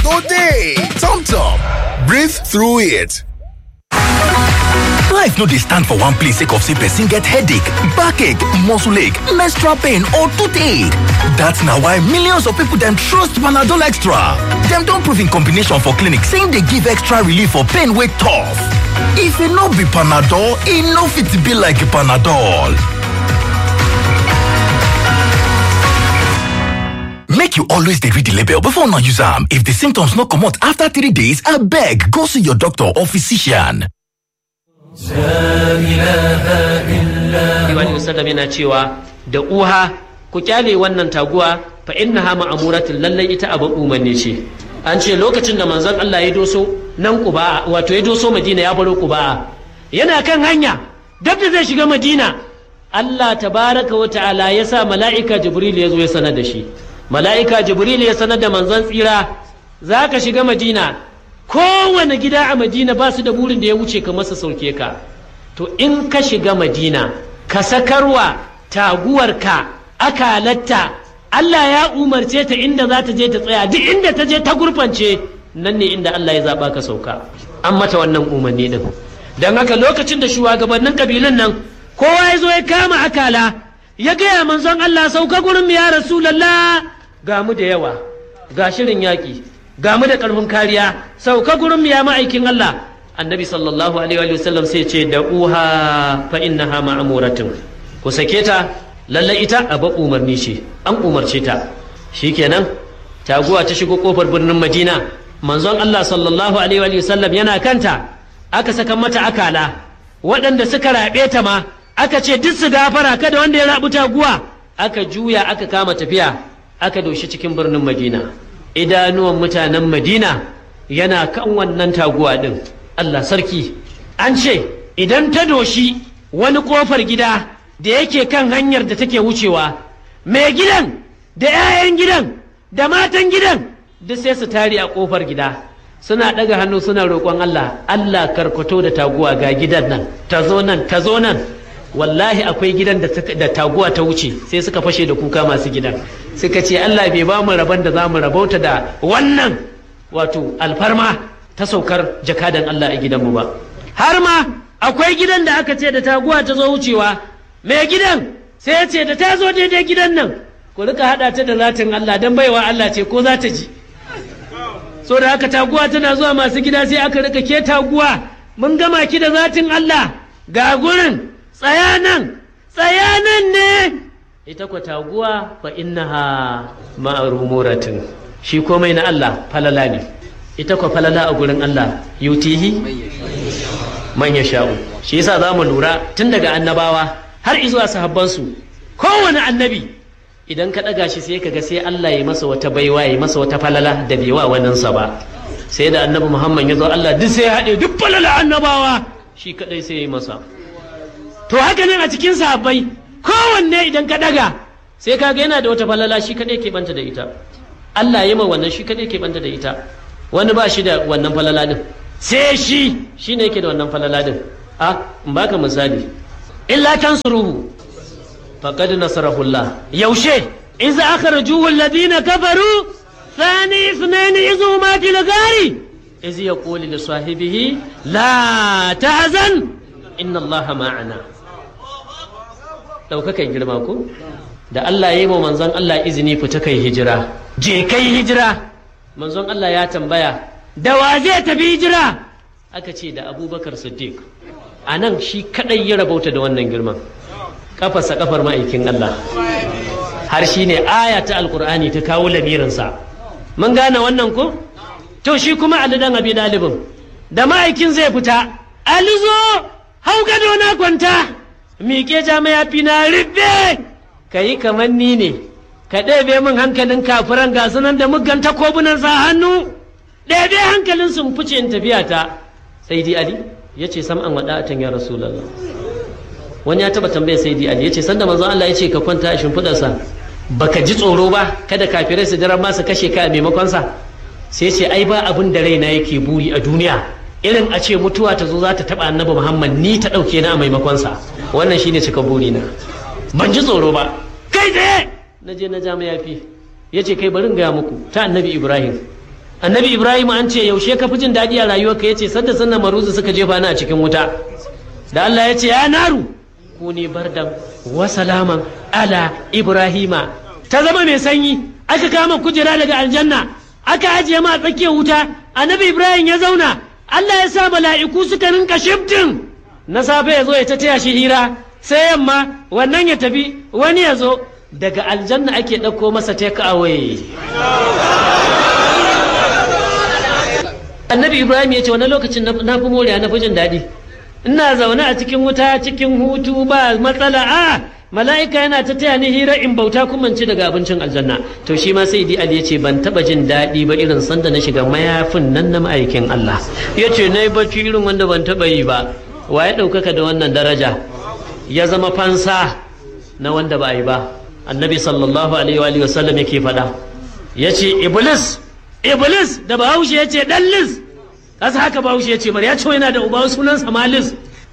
no day. Tom Tom, breathe through it. Life no dey stand for one place sake of say person get headache, backache, muscle ache, menstrual pain or toothache. That's na why millions of people dem trust Panadol Extra. Dem don prove in combination for clinic say e dey give extra relief for pain wey tough. If e no be Panadol, e no fit be like Panadol. Make you always dey read the label before una use am. If the symptoms no comot after three days, abeg go see your doctor or physician. Iwani Musallam yana cewa da uha ku kyale wannan taguwa fa innaha ma'amuratin lallai ita abin umarni ce. An ce lokacin da manzon Allah ya doso nan Quba wato ya doso Madina ya baro Quba yana kan hanya duk da zai shiga Madina Allah tabaraka wa ta'ala ya sa mala'ika Jibril ya zo ya sanar da shi. Mala'ika Jibril ya sanar da manzon tsira za ka shiga Madina kowane gida a Madina ba su da burin da ya wuce ka masa sauke ka. To in ka shiga Madina ka sakarwa taguwarka akalatta Allah ya umarce ta inda za ta je ta tsaya duk inda ta je ta gurfance nan ne inda Allah ya zaɓa ka sauka an mata wannan umarni din don haka lokacin da shugabannin kabilun nan kowa ya zo ya kama akala ya gaya manzon Allah sauka gurin mu ya rasulallah ga mu da yawa ga shirin yaƙi ga mu da ƙarfin kariya sauka gurin mu ya ma'aikin Allah annabi sallallahu alaihi wa sallam sai ce da uha fa innaha ma'muratun ku sake ta lalle ita a ba umarni ce an umarce ta shikenan taguwa ta shigo kofar birnin Madina manzon Allah sallallahu alaihi wa sallam yana kanta aka saka mata akala waɗanda suka raɓe ta ma aka ce duk su gafara kada wanda ya rabu taguwa aka juya aka kama tafiya aka doshi cikin birnin Madina idanuwan mutanen Madina yana kan wannan taguwa din Allah sarki an ce idan ta doshi wani kofar gida da yake kan hanyar da take wucewa mai gidan da 'ya'yan gidan da matan gidan duk sai su tare a kofar gida suna ɗaga hannu suna roƙon Allah Allah karkato da taguwa ga gidan nan ta zo nan ta zo nan wallahi akwai gidan da taguwa ta wuce sai suka fashe da kuka masu gidan suka ce Allah bai ba mu rabon da za mu rabauta da wannan wato alfarma ta saukar jakadan Allah a gidanmu ba har ma akwai gidan da aka ce da taguwa ta zo wucewa mai gidan sai ya ce da ta zo daidai gidan nan ku rika haɗa ta da zatin Allah don baiwa Allah ce ko za ta ji so da haka taguwa tana zuwa masu gida sai aka rika ke taguwa mun gama ki da zatin Allah ga gurin tsaya nan tsaya nan ne ita kwa taguwa fa innaha ma'rumuratin shi komai na Allah falala ne ita kwa falala a gurin Allah yutihi man sha'u shi yasa za mu lura tun daga annabawa har izuwa sahabbansu kowane annabi idan ka ɗaga shi sai ka ga sai Allah ya masa wata baiwa ya masa wata falala da bai wa waninsa ba sai da annabi Muhammad ya zo Allah duk sai ya haɗe duk falala annabawa shi kadai sai ya yi masa to haka nan a cikin sahabbai kowanne idan ka ɗaga sai ka ga yana da wata falala shi kadai ke banta da ita Allah ya ma wannan shi kadai ke banta da ita wani ba shi da wannan falala din sai shi shi ne yake da wannan falala din a in baka misali illa tansuruhu faqad nasarahu Allah yaushe idza akhrajuhu alladhina kafaru thani ithnain idh huma fil ghari idh yaqulu li sahibihi la tahzan inna Allah ma'ana daukakan girma ko da Allah ya yi wa manzon Allah izini fita kai hijira je kai hijira manzon Allah ya tambaya da wa zai tafi hijira aka ce da abubakar siddiq a nan shi kadai ya rabauta da wannan girman kafarsa kafar ma'aikin Allah har shi ne aya ta alkur'ani ta kawo lamirinsa mun gane wannan ko to shi kuma ali dan abi dalibin da ma'aikin zai fita ali zo hau gado na kwanta miƙe jami'a fi na rufe ka yi kamar ni ne ka ɗebe min hankalin kafiran ga sunan da muggan takobunan sa hannu ɗebe hankalin sun fice in tafiya ta sai di ali ya ce sam an waɗa atan ya rasulallah wani ya taɓa tambaya sai di ali ya ce sanda manzon Allah ya ce ka kwanta a shimfiɗarsa baka ji tsoro ba kada kafirai su jira ma su kashe ka a maimakon sa sai ce ai ba abin da raina yake buri a duniya irin a ce mutuwa ta zo za ta taɓa annabi muhammad ni ta ɗauke na a maimakon sa wannan shine cika buri na ban ji tsoro ba kai tsaye na je na ja mayafi ya ce kai barin gaya muku ta annabi ibrahim annabi ibrahim an ce yaushe ka fi jin daɗi a rayuwarka ya ce sadda sannan maruzu suka jefa ni a cikin wuta da allah ya ce ya naru ku ne bardan wa salaman ala ibrahima ta zama mai sanyi aka kama kujera daga aljanna aka ajiye ma tsakiyar wuta annabi ibrahim ya zauna allah ya sa mala'iku suka rinka shiftin na safe ya zo ya ta taya shi hira sai yamma wannan ya tafi wani ya zo daga aljanna ake ɗauko masa take away annabi ibrahim ya ce wani lokacin na fi moriya na fi jin daɗi ina zaune a cikin wuta cikin hutu ba matsala a mala'ika yana ta taya ni hira in bauta kuma ci daga abincin aljanna to shi ma sai ali ya ce ban taba jin daɗi ba irin sanda na shiga mayafin nan na ma'aikin Allah ya ce na yi bacci irin wanda ban taba yi ba wa ya ɗaukaka da wannan daraja ya zama fansa na wanda ba yi ba annabi sallallahu alaihi wa sallam yake faɗa ya ce iblis iblis da bahaushe ya ce ɗan lis kasa haka bahaushe ya ce bari ya ce yana da uba sunansa malis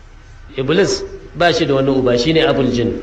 iblis ba shi da wani uba shine abul jin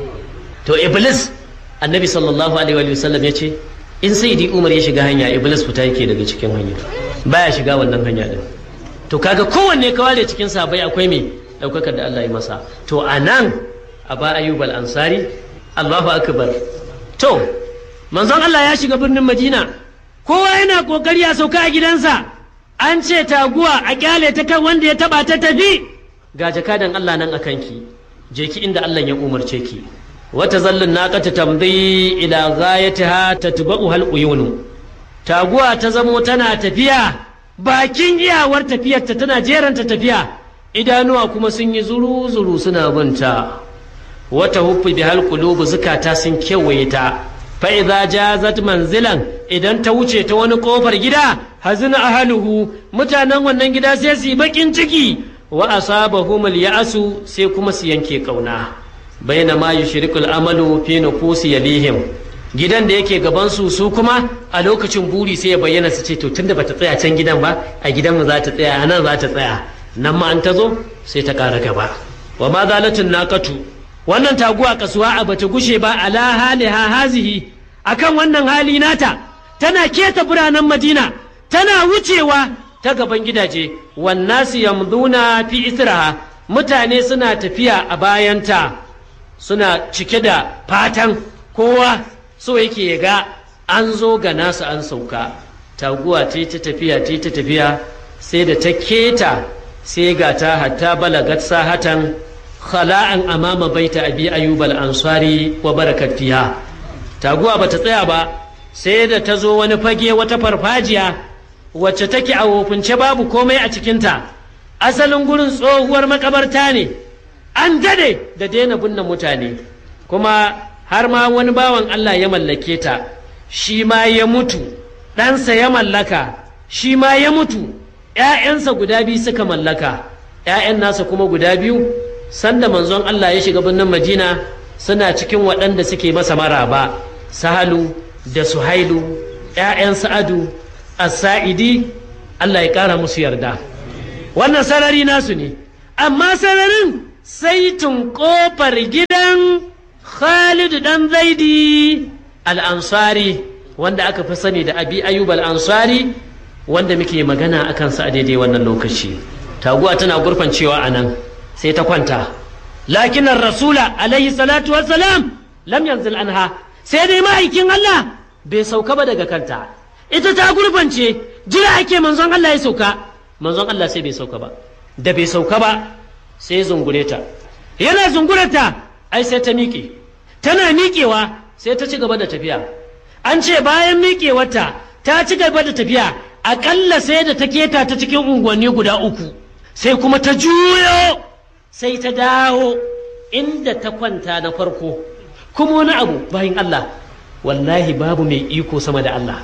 to iblis annabi sallallahu alaihi wa sallam ya ce in sai di umar ya shiga hanya iblis fita yake daga cikin hanya baya shiga wannan hanya din to kaga kowanne ka ware cikin sabai akwai me daukakar da Allah ya masa to anan aba ayyub al ansari Allahu akbar to manzon Allah ya shiga birnin Madina kowa yana kokari a sauka a gidansa an ce taguwa a kyale ta kan wanda ya taba ta tafi ga jakadan Allah nan akan ki je ki inda Allah ya umarce ki wata zallin naqata tamdi ila ghayatiha tatba'u hal uyunu taguwa ta zamo tana tafiya bakin iyawar tafiyarta tana jeranta tafiya idanuwa kuma sun yi zuru zuru suna binta wata huffi bi hal qulubu zukata sun kewaye ta fa idza jazat manzilan idan ta wuce ta wani kofar gida hazina ahluhu mutanen wannan gida sai su yi bakin ciki wa asabahum al-ya'su sai kuma su yanke kauna baina ma yushrikul amalu fi nufusi yalihim gidan da yake gaban su su kuma a lokacin buri sai ya bayyana su ce to tunda bata tsaya can gidan ba a gidan mu za ta tsaya a nan za ta tsaya nan ma an ta zo sai ta ƙara gaba wa ma zalatin naqatu wannan taguwa kasuwa a bata gushe ba ala haliha hazihi akan wannan hali nata tana keta biranen madina tana wucewa ta gaban gidaje wannasi yamduna fi israha mutane suna tafiya a bayanta suna cike da fatan kowa so yake ya ga an zo ga nasu an sauka taguwa ta ta tafiya ta ta tafiya sai da ta keta sai ga ta hatta balagat sahatan khala'an amama baita abi ayyub al-ansari wa barakat fiha taguwa bata tsaya ba sai da ta zo wani fage wata farfajiya wacce take a wofince babu komai a cikinta asalin gurin tsohuwar makabarta ne an dade da daina binne mutane kuma har ma wani bawan Allah ya mallake ta shi ma ya mutu ɗansa ya mallaka shi ma ya mutu ‘ya'yansa guda biyu suka mallaka ‘ya'yan nasa kuma guda biyu sanda manzon Allah ya shiga birnin Madina suna cikin waɗanda suke masa maraba sahalu da suhailu ‘ya'yan sa'adu as-sa'idi Allah ya ƙara musu yarda wannan sarari nasu ne amma sararin sai tun ƙofar gidan Khalid dan Zaidi al-Ansari wanda aka fi sani da Abi Ayyub al-Ansari wanda muke magana akan sa a daidai wannan lokaci taguwa tana gurfancewa a nan sai ta kwanta lakin rasula alaihi salatu wassalam lam yanzil anha sai dai ma'aikin Allah bai sauka ba daga kanta ita ta gurfance jira ake manzon Allah ya sauka manzon Allah sai bai sauka ba da bai sauka ba sai zungure ta yana zungurata ai sai ta miƙe tana miƙewa sai ta ci gaba da tafiya an ce bayan miƙewarta ta ci gaba da tafiya aƙalla sai da ta keta ta cikin unguwanni guda uku sai kuma ta juyo sai ta dawo inda ta kwanta na farko kuma wani abu bayan Allah wallahi babu mai iko sama da Allah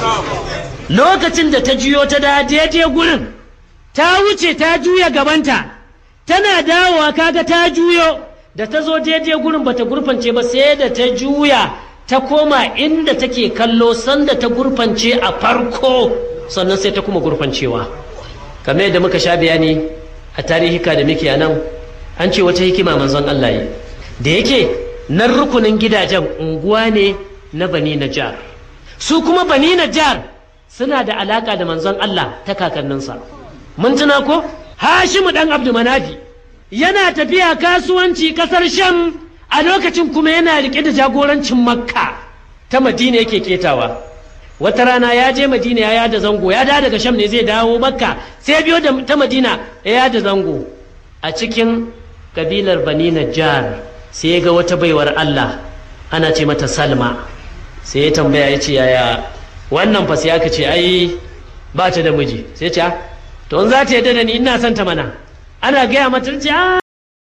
lokacin da ta juyo ta da daidai gurin ta wuce ta juya gabanta tana dawowa kaga ta juyo da ta zo daidai gurin bata gurfance ba sai da ta juya ta koma inda take kallo sanda ta gurfance a farko sannan sai ta kuma gurfancewa kamar yadda muka sha bayani a tarihika da muke a nan an ce wata hikima manzon Allah yi da yake nan rukunin gidajen unguwa ne na bani najar su kuma bani najar suna da alaka da manzon Allah ta kakanninsa mun tuna ko Hashimu dan Abdu Manafi yana tafiya kasuwanci kasar Sham a lokacin kuma yana rike da jagorancin Makka ta Madina yake ketawa wata rana ya je Madina ya yada zango ya da daga Sham ne zai dawo Makka sai biyo da ta Madina ya yada zango a cikin kabilar Bani Najjar sai ya ga wata baiwar Allah ana ce mata Salma sai ya tambaya ya ce yaya wannan fa sai aka ce ai ba ta da miji sai ce to in za ta yadda da ni ina son ta mana ana gaya mata ce a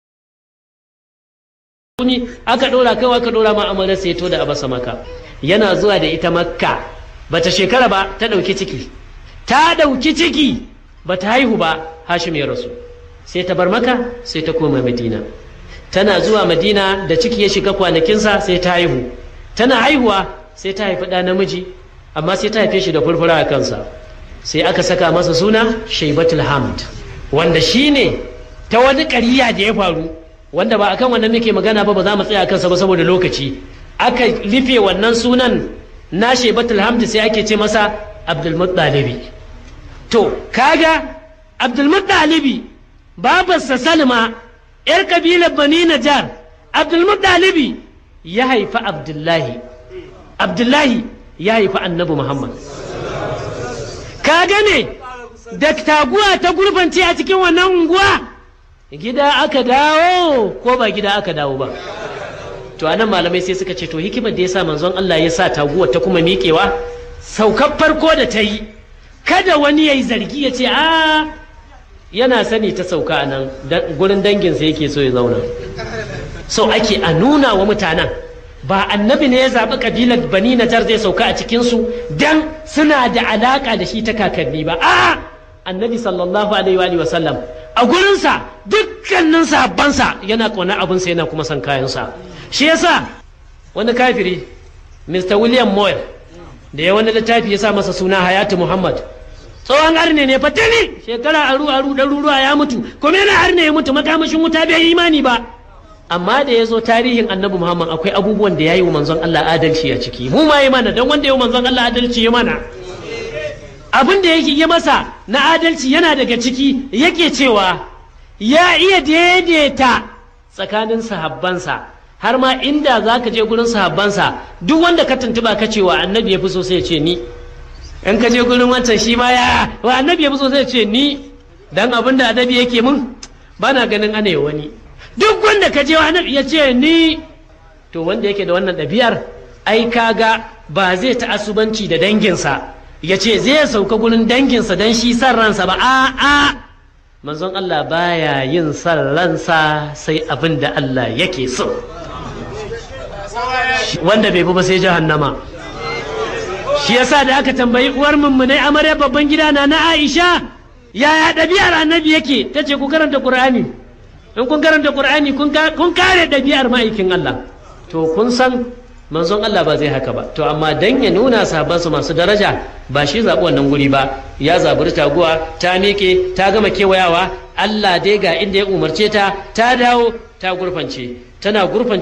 ni aka dora kai aka dora ma amana sai to da abasa maka yana zuwa da ita makka bata shekara ba ta dauki ciki ta dauki ciki bata haihu ba hashim ya rasu sai ta bar maka sai ta koma madina tana zuwa madina da ciki ya shiga kwanakinsa sai ta haihu tana haihuwa sai ta haifi ɗa namiji amma sai ta haife shi da furfura a kansa sai aka saka masa suna shaibatul hamd wanda shi ne ta wani ƙariya da ya faru wanda ba akan wannan muke magana ba ba za mu tsaya kansa ba saboda lokaci aka rufe wannan sunan na shaibatul hamd sai ake ce masa abdulmuttalibi to kaga abdulmuttalibi babarsa salma yar kabilar bani najar abdulmuttalibi ya haifi abdullahi abdullahi ya haifi annabi muhammad ka gane da taguwa ta gurbance a cikin wannan unguwa gida aka dawo ko ba gida aka dawo ba to anan malamai sai suka ce to hikimar da ya sa manzon Allah ya sa taguwa ta kuma miƙewa saukar farko da ta yi kada wani ya yi zargi ya ce a yana sani ta sauka a nan gurin danginsa yake so ya zauna so ake a nuna wa mutanen ba annabi ne ya zaɓi ƙabilar bani najar zai sauka a cikinsu don suna da alaƙa da shi ta kakanni ba a annabi sallallahu alaihi wa sallam a gurinsa dukkanin sahabbansa yana ƙaunar abinsa yana kuma son kayansa shi yasa wani kafiri mr william moyle da ya wani littafi ya sa masa suna hayatu muhammad tsohon arne ne fatali shekara aru aru ɗaruruwa ya mutu kuma yana arne ya mutu makamashin wuta bai yi imani ba amma da ya zo tarihin annabi muhammad akwai abubuwan da ya yi wa manzon allah adalci a ciki mu ma yi mana don wanda ya yi manzon allah adalci ya mana abin da yake yi masa na adalci yana daga ciki yake cewa ya iya daidaita tsakanin sahabbansa har ma inda za ka je gurin sahabbansa duk wanda ka tuntuba ka ce wa annabi ya fi so sai ya ce ni in ka je gurin wancan shi ma ya wa annabi ya fi so sai ya ce ni dan abin da annabi yake mun ba na ganin ana wani duk wanda ka je wa annabi ya ce ni to wanda yake da wannan ɗabi'ar ai kaga ba zai ta asubanci da danginsa ya ce zai sauka gurin danginsa don shi san ransa ba a a manzon Allah baya yin san ransa sai abin da Allah yake so wanda bai bi ba sai jahannama shi yasa da aka tambayi uwar mummunai amarya babban gida na na Aisha yaya ɗabi'ar annabi yake ta ce ku karanta Qur'ani in kun karanta Qur'ani kun kare ɗabi'ar ma'aikin Allah to kun san manzon Allah ba zai haka ba to amma dan ya nuna sahabbansu masu daraja ba shi zaɓi wannan guri ba ya zaburi taguwa ta miƙe ta gama kewayawa Allah dai ga inda ya umarce ta ta dawo ta gurfance tana gurfance